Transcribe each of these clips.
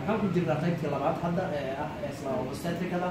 waxaan ku jirnaa qaybtii labaad hadda ee ah isla obstetricada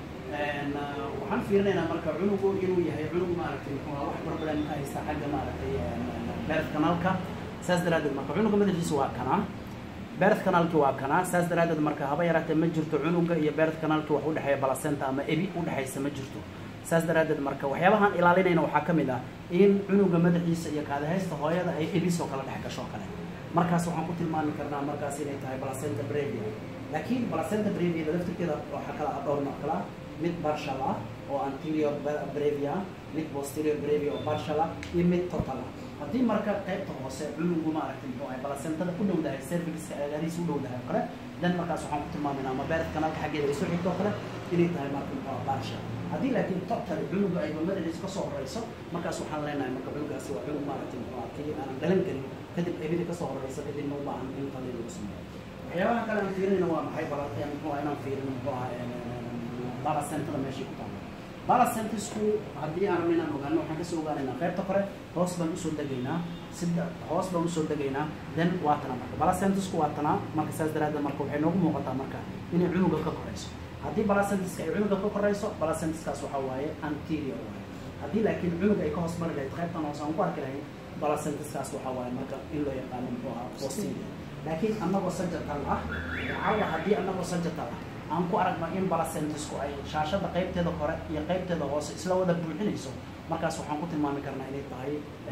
waxaan fiirinaynaa marka cunugu inuu yahay cunug maaragtay muxuu ahaa wax problem ka haysta xagga maaragtay birth canalka saas daraaddeed marka cunuga madaxiisa waa kanaa birth canalki waa kanaa saas daraaddeed marka haba yaraatee ma jirto cunuga iyo birth canalki wax udhexeeya placenta ama ebi udhexaysa ma jirto saas daraaddeed marka waxyaabahaan ilaalinayna waxaa ka mid ah in cunuga madaxiisa iyo kaadahaysta hooyada ay ebisoo kala dhex gasho kale markaas waxaan ku tilmaami karnaa markaas inay tahay placenta brevia laakiin placenta brevia laftirkeeda waxaa kala ah dhowr nooc kala ah mid partial ah oo anterior brevia mid posterior brevia oo partial ah iyo mid total ah haddii marka qaybta hoose cunugu maaragtay muxuu ahay placentada u dhowdahay cervixka aagaarihiisa u dhowdahay oo kale dan markaas waxaan ku tilmaaminaa ama beerta kanaalka xaggeeda ay soo xigto oo kale inay tahay marka muxuu ah partial haddii laakiin total cunuga ay mamadaris ka soo horeyso markaas waxaan leenahay marka cunugaasi waa cunug maaragtay muxuu ah kii aanan dhalan karin kadib ebida kasoo horeysa kadibna u baahan in qalin lagu sameeyo waxyaabaha kale aan fiirinayna waa maxay bala muxuu ah inaan fiirino muxuu ah balacentada meeshay ku taalo balacentisku haddii aan rabno inaan ogaano waxaan kasoo ogaanaynaa qaybta kore hoos baan usoo degaynaa sida hoos baan usoo degaynaa then waa tana marka balacentisku waa tana marka saas daraaddeed marka waxay noogu muuqataa marka inay cunuga ka koreyso haddii balacentiska ay cunuga ka koreyso balacentiskaas waxaa waaye anterior waaye haddii laakiin cunug ay ka hoos mari lahayd qaybtan hoose aan ku arki lahayn balacentiskaas waxaa waaye marka in loo yaqaano muxuu ahaa posterior laakiin annagoo sajatal ah calla haddii annagoo sajatal ah aan ku aragno in balacentisku ay shaashada qaybteeda kore iyo qaybteeda hoose isla wada buuxinayso markaas waxaan ku tilmaami karnaa inay tahay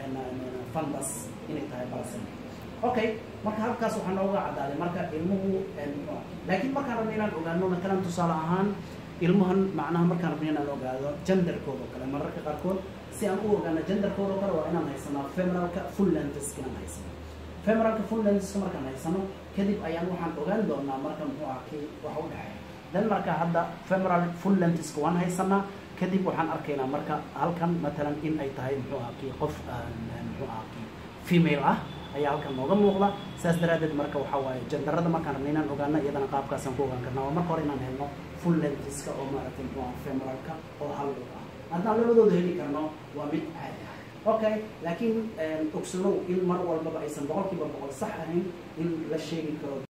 fundas inay tahay balacent okay marka halkaas waxaa nooga cadaaday marka ilmuhu laakiin markaan rabno inaan ogaano matalan tusaale ahaan ilmuhan macnaha markaan rabno inaan ogaado genderkooda kale mararka qaarkood si aan u ogaano genderkooda kale waa inaan haysanaa femeralka full lentisk inaan haysano femeralka full lentisk markaan haysano kadib ayaan waxaan ogaan doonaa marka muxuu ah kii waxa u dhexeeya dan marka hadda femeral full lentiska waan haysanaa kadib waxaan arkaynaa marka halkan matalan in ay tahay muxuu ah kii qof muxuu ah kii female ah ayaa halkan nooga muuqda saas daraaddeed marka waxaa waaye jandarada markaan rabna inaan ogaano iyadana qaabkaasaan ku ogaan karnaa waa marka hore inaan helno full lentiska oo maaragtay muxuu ah femeralka oo hal lug ah haddaan labadooda heli karno waa mid caadi ah okay laakiin ogsanow in mar walbaba aysan boqolkiiba boqol sax ahayn in la sheegi karo